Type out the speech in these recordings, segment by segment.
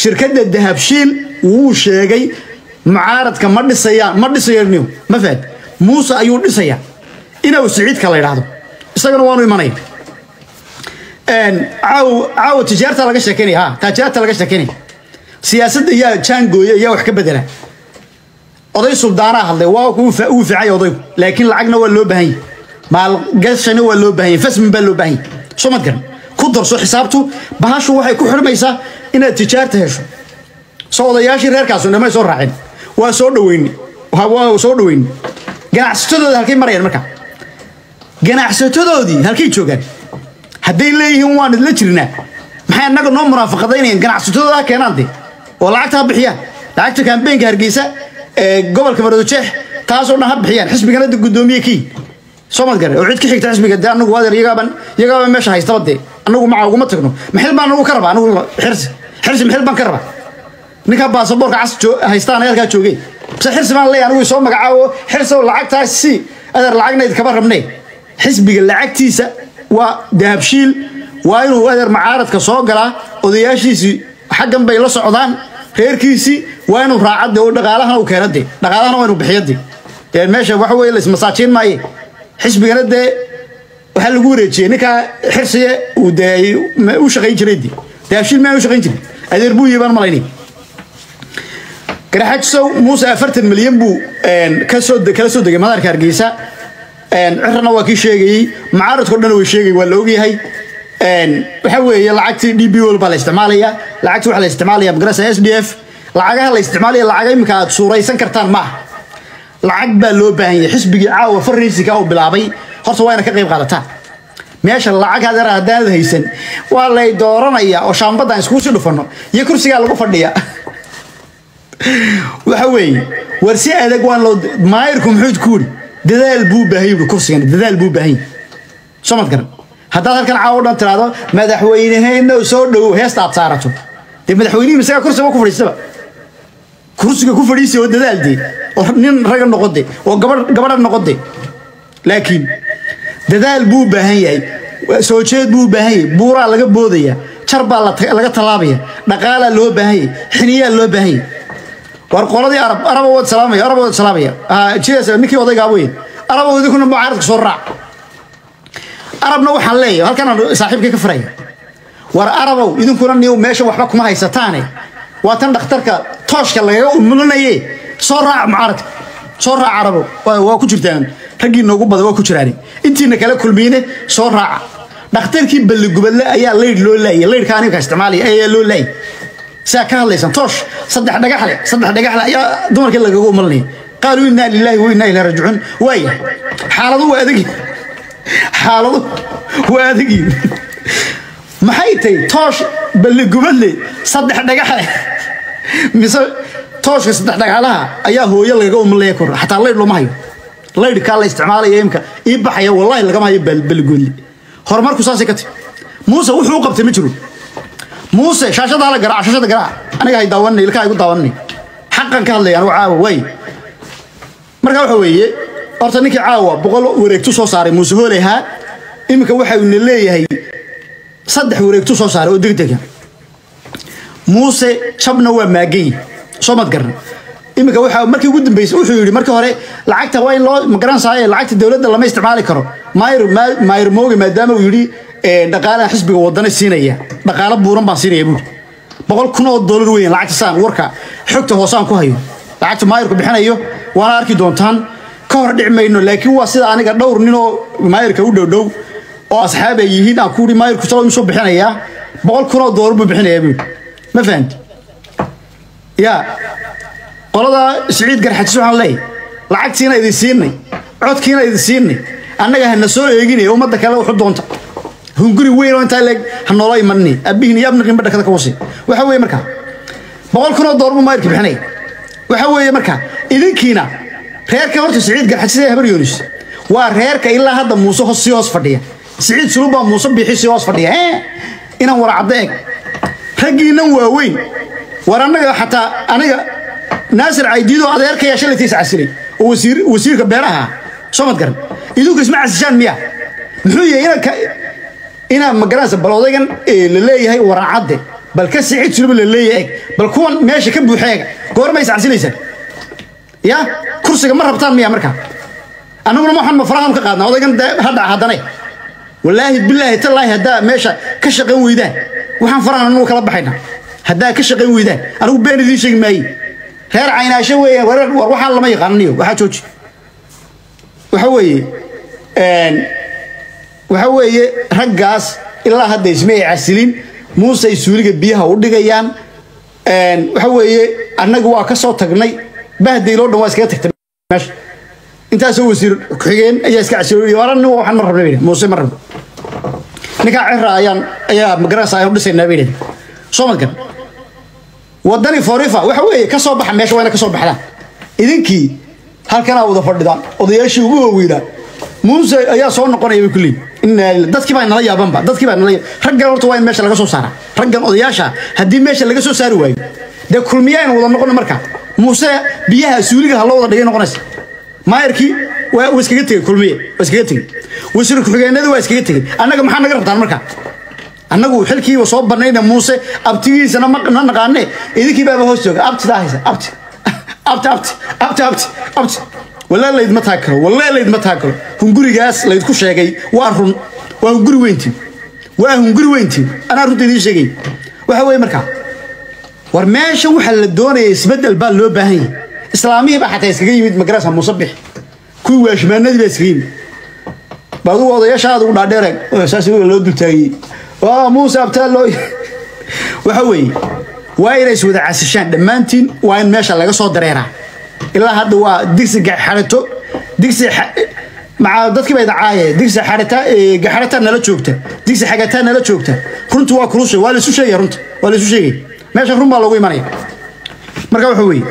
shirkadda dahabshiil wuu sheegay mucaaradka ma dhisayaan ma dhisayaniyo ma fahad muuse ayuu dhisayaa inuu siciidka la yidhaahdo isagana waanu imanaya caaw caawa tijaarta laga sheekeynaya ha taajaarta laga sheekeynaya siyaasadda yaa jaangooya yaa wax ka bedela oday suldaanaa hadlay waa uu ficay odaygu laakiin lacagna waa loo baahan yahay maalgashana waa loo baahan yahay fasmin baa loo baahan yahay soo mad garan ku darso xisaabtu bahashu waxay ku xirmaysaa inaad tijaarta hesho soo odayaashii reerkaasu dhamay soo raaceen waa soo dhaweyni waa soo dhaweyni ganacsatadooda halkay marayaan marka ganacsatadoodii halkay joogaan hadday leeyihiin waan idla jirnaa maxay annaga noo muraafaqadaynayaan ganacsatadooda keenaan de oo lacagta ha bixiyaan lacagta kaambeenka hargeysa ee gobolka marodojeex taasoo dhan ha bixiyaan xisbigana de guddoomiye kii soo mad gare oo cid ka xigta xisbiga de anagu adeer iyagaaban iyagaaba meesha haystaba de anagu maca uguma tagno maxil baan anagu ka rabaa anagu xirsi xirsi maxil baan ka rabaa ninkaa baasaboorka cas haystaan halkaa joogeen bise xirsi baan leeyahay anigu soo magacaabo xirsow lacagtaas si adeer lacagnayd kaba rabnee xisbiga lacagtiisa waa dahabshiil waa inuu adeer macaaradka soo galaa odayaashiisii xaggan bay la socdaan reerkiisii waa inuu raacade oo dhaqaalahana uu keena de dhaqaalahana waa inuu bixiyo de meesha waxa weye laismasaajiin maaye xisbigana dee waxaa lagu wareejiyey ninkaa xirsiye uu dee u shaqayn jiray de dahabshiil maa u shaqayn jiray adeer buu yibaan malaynay garaxajisow muuse afartan milyan buu kasoo kala soo degay madaarka hargeysa cirana waa kii sheegayey macaaradko dhan way sheegay waa la ogyahay waxa weeye lacagtii d b wol baa la isticmaalaya lacagti waxaa la isticmaalaya magarasa s d f lacagaha la isticmaalaya lacaga imika aad suuraysan kartaan ma aha lacag baa loo baahan yahay xisbigii caawa farriisiga uu bilaabay horta waa ina ka qayb qaadataan meesha lacag hadeer haddaanad haysan waa lay dooranaya oo shaambadaan iskugu sii dhufanno iyo kursigaa lagu fadhiya waxa weeye war si adag waan loo maayirku muxuu ku yidhi dadaal buu baahan yuri kursigan dadaal buu baahan yahay soo mad garan haddaad halkan caawa dhan tiraahdo madaxweyneheenna soo dhowow heesta aad saarato dee madaxweynihii isagaa kursiga ku fadhiistaba kursiga ku fadhiisi oo dadaal dee oo nin raga noqode oo gabadh gabadha noqode laakiin dadaal buu baahan yahay soo jeed buu baahan yahay buuraa laga boodaya jar baa laga tallaabaya dhaqaalaa loo baahan yahay xiniyaa loo baahan yahay war qoladii arab araba wad salaamaya araba wad salaamaya jidaas ninkii odaygaa weyn araba idinkuna mucaaradka soo raac arabna waxaan leeyahay halkan aan saaxiibkay ka furaya war arabow idinkuna niyow meesha waxba kuma haysataane waa tan dhakhtarka tooshka lagaga umulinaye soo raac mucaaradka soo raac arabow waa ku jirtaan raggii noogu badan waa ku jiraan intiina kala kulmiyne soo raaca dhakhtarkii balligubadle ayaa leydh loo laayay leydhka animka isticmaalaya ayaa loo laayay saa ka hadlaysan toosh saddex dhagaxle saddex dhagaxle ayaa dumarkii lagaga umalinaya qaaluu innaa lilaahi wa innaa ilaa rajicuun waaya xaaladu waa adagi xaaladu waa adagi maxay tahay toosh balligubadle saddex dhagaxle mise tooshka saddex dhagaxlaha ayaa hooyo lagaga umalinaya kor xataa leydh looma hayo leydhkaa la isticmaalaya imka ii baxaya wallahi lagama hayo balligoodle horumarku saasay ka tahy muuse wuxuu u qabtay ma jiro muuse shaashadaa la garaac shaashada garaac aniga hay daawanay ilkaha igu daawanay xaqan ka hadlaya anigu caawa waay marka waxa weeye horta ninkii caawa boqol wareegtu soo saaray muuse hoolehaa iminka waxayna leeyahay saddex wareegtu soo saaray oo degdega muuse jabna waa maagayi soo mad garan iminka waxa markii ugu dambeysay wuxuu yidhi markii hore lacagta waa in loo magaranaysaay lacagta dowladda lama isticmaali karo maayir maayir mooge maadaama uu yidhi dhaqaalaha xisbiga wadana siinaya dhaqaalo buuran baan siinaya buuri boqol kun oo doolar weyn lacagta saan warka xogta hoosaan ku hayo lacagta maayirku bixinayo waana arki doontaan ka hor dhici mayno laakiin waa sida aniga dhowr nin oo maayirka u dhowdhow oo asxaab ay yihiin aan ku yidhi maayirku salo imisuu bixinayaa boqol kun oo doolar buu bixinayaa buuri ma fahamti yaa qolada siciid garxajis waxaan leeyahay lacagtiina idin siinay codkiina idin siinay annaga hana soo eeginay ummadda kale wuxu doonta hunguri weyn oo intaa leeg ha noola imanini abihin iyo abnaqin badha kada ka wasi waxa weeye markaa boqol kun oo doolar buu maayirka bixinaya waxa weeye markaa idinkiina reerka horta siciid garxajis ee habar yoonis waa reerka ilaa hadda muuse hos sii hoos fadhiya siciid sulub baa muuse biixi sii hoos fadhiya ee inaan waracaddo eg raggiinan waaweyn war annaga xataa aniga naasir caydiidoo adeerkaya shalaytiis casilay oo wasiir wasiirka beeraha soo mad garan idinku isma casishaan miya muxuu yahay inaan ka inaan magaranaysa bal odaygan la leeyahay waracadde bal ka sicid sulba la leeyahay bal kuwan meesha ka buuxa eega goorma is casilaysaa ya kursiga ma rabtaan miya markaa annaguna waxaan ma farahan ka qaadnaa odaygan dee hadha haddane wallaahi bilaahi tallaahi haddaa meesha ka shaqayn weydaan waxaan farahan anagu kala baxaynaa haddaa ka shaqayn weydaan anigu been idiin sheegi maaye reer caynaasho weeyaan war war waxaan lama yaqaananiyo waxaa jooji waxa weeye waxa weeye raggaas ilaa hadda isma ay casilin muuse ay suuliga biyaha u dhigayaan waxa weeye annaga waa ka soo tagnay bahdayloo dhan waa iskaga tagtay meesha intaasoo wasiir ku-xigeen ayaa iska casilooy waran waxaan ma rabna muuse ma rabno ninkaa cira ayaan ayaa magaranaysa ayaan u dhisaynaa bay dhaheen soo madgan wadani forifa waxa weeye ka soo baxa meesha waa ina ka soo baxdaan idinkii halkanaa wada fadhidaan odayaashii ugu waaweynaa muuse ayaa soo noqonaya bay kuleeyihin inaa dadkii baa nala yaabanba dadkii baa nala raggan horta waa in meesha laga soo saaraa raggan odayaasha haddii meesha laga soo saari waayo dee kulmiya aynu wada noqono markaa muuse biyaha suuliga ha loo wada dhigay noqonaysa maayarkii waa iskaga tegey kulmiye waa iskaga tegey wasiir ku-xigeenadii waa iskaga tegey annaga maxaa naga rabtaan markaa annagu xilkiiba soo banayna muuse abtigiisana ma na naqaane idinkii baaba hoos jooga abtidaa haysa abti abti abti abti abti abti walaa layd ma taag karo walaa layd ma taag karo hungurigaas laydku sheegay waa run waa hunguri weyntiin waa hunguri weyntiin anaa runta idiin sheegay waxa weeye markaa war meesha waxaa la doonaya isbeddel baa loo baahan yahay islaamihii baa xataa iskaga yimid magarasa muuse bix kuwii waashmaanadii baa iskaga yimid baadu odayaasha aad ugu dhaadheereen saas loo dultaagiyey waa muuse abtaa loo waxa weeye waa inay is wada casishaan dhammaantiin waa in meesha laga soo dareeraa ilaa hadda waa digsi gaxarato digsi maca dadkii baa idacaaye digsi xarata gaxarata nala joogta digsi xagataa nala joogta runtu waa kulusha waa laisu sheegaya runta waa laisu sheegaya meesha run baa loogu imanaya marka waxa weeye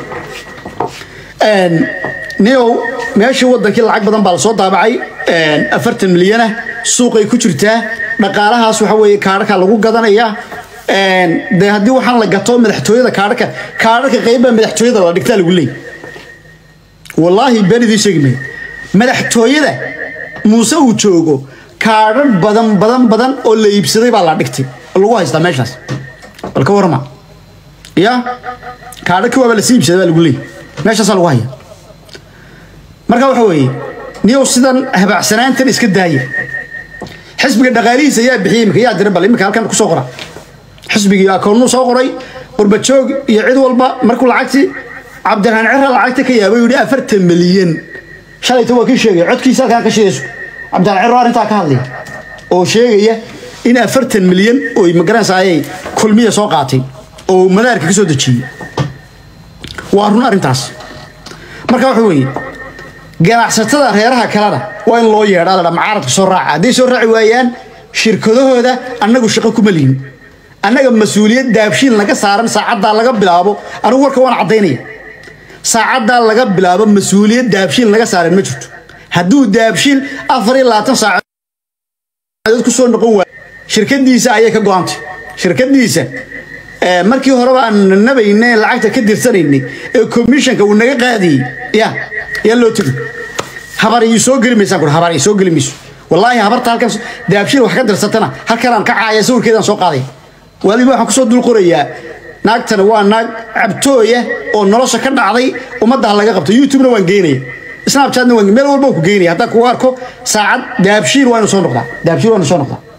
niow meeshii wadankii lacag badan baa lasoo daabacay afartan milyana suuqay ku jirtaa dhaqaalahaas waxa weeye kaadhaka lagu gadanaya de haddii waxaan la gato madaxtooyada kaadhaka kaadhaka qeybbaa madaxtooyada la dhigtaa lagu leeyay wallaahi been idiin sheegi maayo madaxtooyada muuse uu joogo kaadhar badan badan badan oo la iibsaday baa la dhigtay lagu haystaa meeshaas bal ka warma ya kaadhaki waaba lasii iibsaday baa lagu leeyay meeshaasaa lagu haya marka waxa weeye niyow sidan habaacsanaantan iska daaya xisbiga dhaqaalihiisa ayaa bixiyey imika yaa dira bal imika halkan kusoo qora xisbigii akoonnuu soo qoray qurbajoog iyo cid walba markuu lacagtii cabdiraxmaan cira lacagta ka yaabay yidhi afartan milyan shalayta waa kii sheegaya codkiisa halkaan ka sheegayso cabdiraxmaan ciro arrintaa ka hadlaya oo sheegaya in afartan milyan oy magaranaysa ayay kulmiya soo qaatay oo madaarka ka soo dejiyey waa run arrintaas marka waxa weeye ganacsatada reeraha kalena waa in loo yeedhaa ladha macaaradka soo raaca hadday soo raaci waayaan shirkadahooda annagu shaqo kuma lihin annaga mas-uuliyad daabshiil naga saaran saacaddaa laga bilaabo anigu warka waan caddaynaya saacaddaa laga bilaabo mas-uuliyad daabshiil naga saaran ma jirto hadduu daabshiil afar iyo labaatan saacadood ku soo noqon waayo shirkadiisa ayay ka go-antay shirkadiisa markii horeba aan nabayne lacagta ka dirsanaynay ee commissionka uu naga qaadiyey ya yaa loo tegi habar ii soo geli maysaan kur habar ii soo geli mayso wallaahi habarta halkan daabshiil wax ka dirsatana halkanaan ka caaya sawirkeedaan soo qaadaya waliba waxaan kusoo dul qorayaa naagtana waa naag cabtooya oo nolosha ka dhacday ummadda laga qabto youtubena waan geynaya snapchatna waan meel walba ku geynaya haddaan kugu arko saacad daabshiil waa inu soo noqdaa daabshiil waa inu soo noqdaa